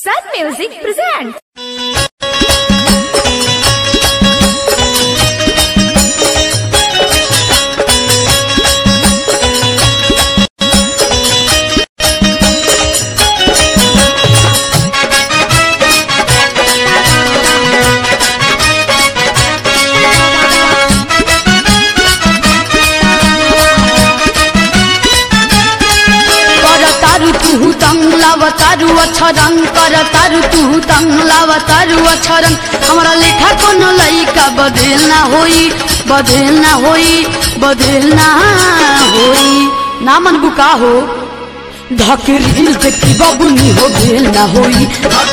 Sun Music presents. कर तारु तुहु तंग लाव तारु अक्षरंग कर तारु तुहु तंग लाव तारु अक्षरंग हमरा लेखा कोनो लइका बदल ना होई बदल ना होई बदल ना होई ना मन बुका हो धकेरिल देखी बाबुनी हो भेल ना होई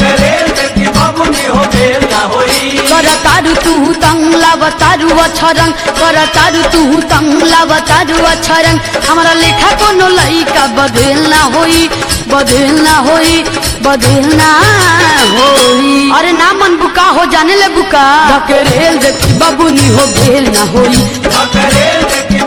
कर तारु तुहु तंग लाव तारु अक्षरंग कर तारु तुहु तंग लाव तारु अक्षरंग हमरा लेखा कोनो लइका बदल ना होई बदल ना होई बदल ना होई अरे ना मन बुका हो जाने ले बुका धकेरेल देखी बाबुनी हो भेल ना होई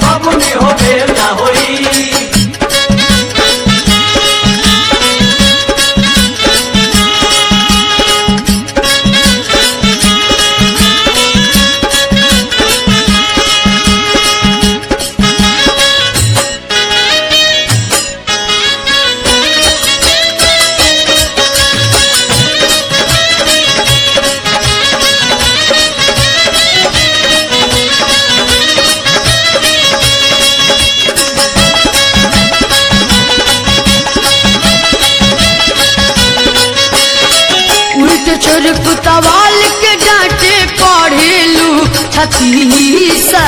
उल्ट छोर कुतवाल के डांटे पढ़ेलू छतीसा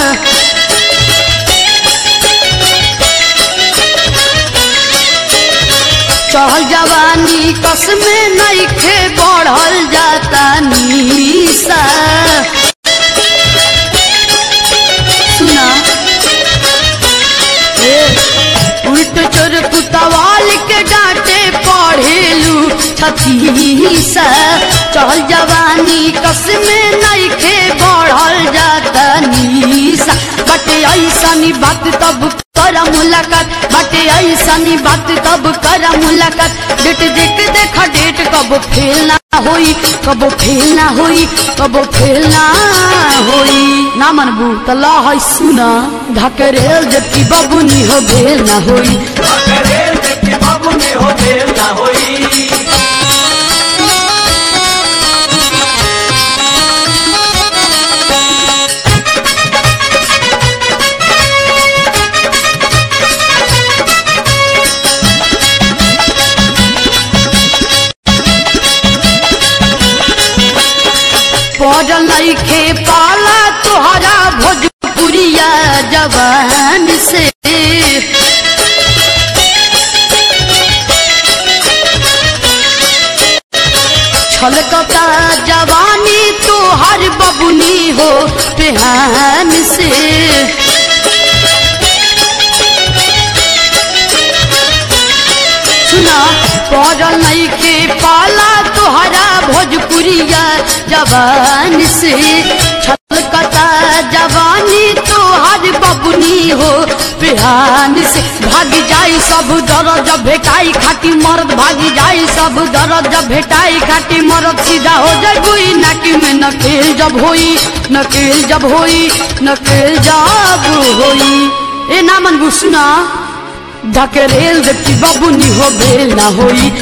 चढ़ल जवानी कस में नइखे बढ़ल जाता नीसा सुना ए, उल्ट चोर कुतवाल के डांटे पढ़ेलू छतीसा चल जवानी कस में नइखे बढ़ल जाता नीसा बटे ऐसनी बात तब कर मुलाकात बटे ऐसनी बात तब कर मुलाकात डेट देख देख डेट कब फेल ना होई कब फेल ना होई कब फेल ना होई ना मनबू त ला है सुना ढकरेल जबकि बबुनी हो भेल ना होई पड़ल नइखे पाला तोहरा भोजपुरिया जवान से छलकता जवानी तोहर बबुनी हो पेहान से सुना पड़ल नइखे पाला तोहरा भोजपुरिया जवान से छलकता जवानी तोहर बबुनी हो बिहान से भाग जाई सब दर्द भेटाई खाटी मर्द भाग जाई सब दर्द भेटाई खाटी मर्द सीधा हो जाई नाकी में नकेल जब होई नकेल जब होई नकेल जब होई ए ना मन सुना ढकेरेल देखी बबुनी हो भेल ना होई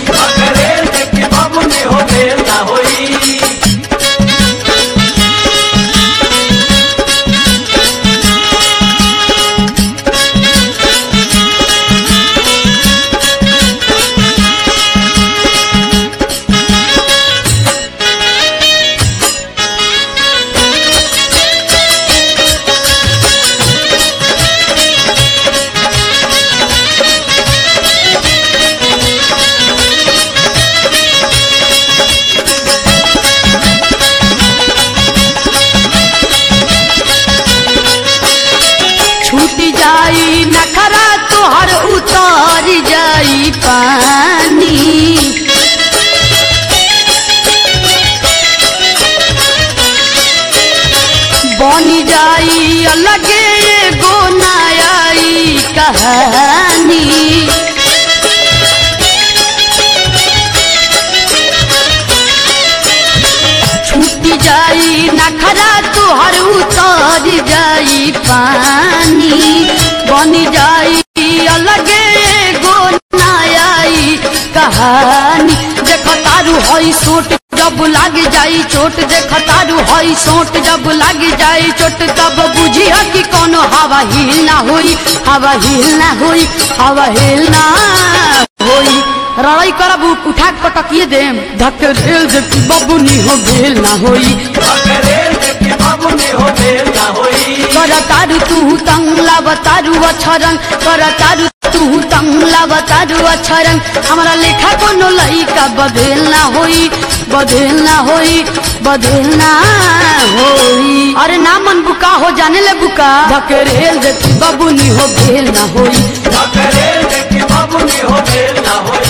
छूट जाई नखरा तोहर उतर जाई पानी बनी जाई अलगे एगो नयाई कहानी तोहर उतर जाई पानी बन जाई अलगे एगो नयाई कहानी देख तारू हई सोट जब लाग जाई चोट देख तारू हई सोट जब लाग जाई चोट तब बुझी कि कोनो हवा हिल ना होई हवा हिल ना होई हवा हिल ना होई लड़ाई करब उठा के पटकिए देम धक रेल दे बबुनी हो भेल ना होई कर तारू तू तंग लाव तारू अछरन कर तारू तू तंग लाव तारू अछरन हमारा लेखा कोनो लइका बदल ना होई बदल ना होई बदल ना होई अरे ना मन बुका हो जाने ले बुका धकेरेल दे बबुनी हो भेल ना होई बाबू ने हो बेल ना होई